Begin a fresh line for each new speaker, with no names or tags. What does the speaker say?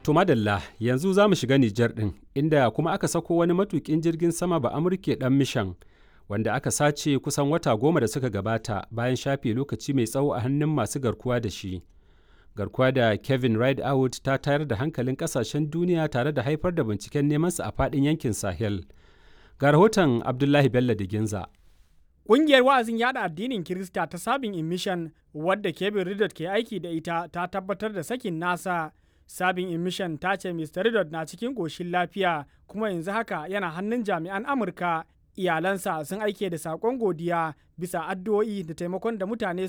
To madalla yanzu za mu shiga Nijar ɗin inda kuma aka sako wani matuƙin jirgin sama ba Amurke ɗan mishan wanda aka sace kusan wata goma da suka gabata bayan shafe lokaci mai tsawo a hannun masu garkuwa da shi. Garkuwa da Kevin Rideout ta tayar da hankalin ƙasashen duniya tare da haifar da binciken nemansa a faɗin yankin Sahel. Ga rahoton Abdullahi Bello Diginza.
Ƙungiyar wa'azin yada addinin Kirista ta Sabin Emission wadda Kevin Ridot ke aiki da ita ta tabbatar da sakin nasa. Sabin Emission ta ce Mr. Ridot na cikin ƙoshin lafiya kuma yanzu haka yana hannun jami'an Amurka. Iyalansa sun aike da saƙon godiya bisa addu'o'i da taimakon da mutane